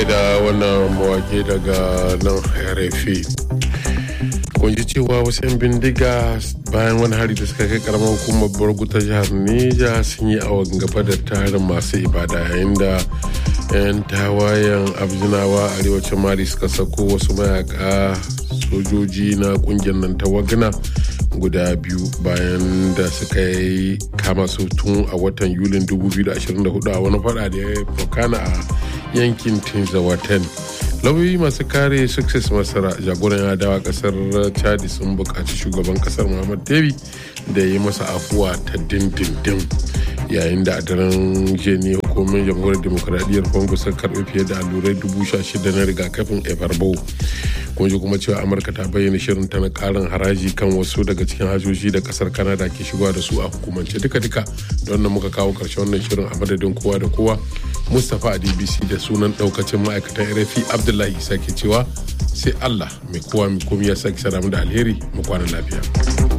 gaida wannan mawake daga nan rfi kun ji cewa wasu 'yan bindiga bayan wani hari da suka kai karamar hukumar borgu ta jihar neja sun yi awon gaba da tarin masu ibada yayin da 'yan tawayen abzinawa arewacin mali suka sako wasu mayaka sojoji na kungiyar nan ta wagna guda biyu bayan da suka yi kama su tun a watan yulin 2024 a wani fada da ya fokana a yankin tinzawaten lauyoyi masu kare success masara jagoran adawa kasar chadi sun buƙaci shugaban kasar muhammad debi da ya yi masa afuwa ta dindindin yayin da a daren jeni hukumin jamhuriyar demokuraɗiyyar congo sun karɓi fiye da allurai dubu sha shida na rigakafin ebarbo kun ji kuma cewa amurka ta bayyana shirin ta na ƙarin haraji kan wasu daga cikin hajoji da kasar canada ke shigowa da su a hukumance duka-duka don nan muka kawo ƙarshen wannan shirin a madadin kowa da kowa mustapha a dbc da sunan ɗaukacin ma'aikatan rfi abdullahi isa ke cewa sai allah mai kowa mai komi ya sake sara da alheri mu kwana lafiya.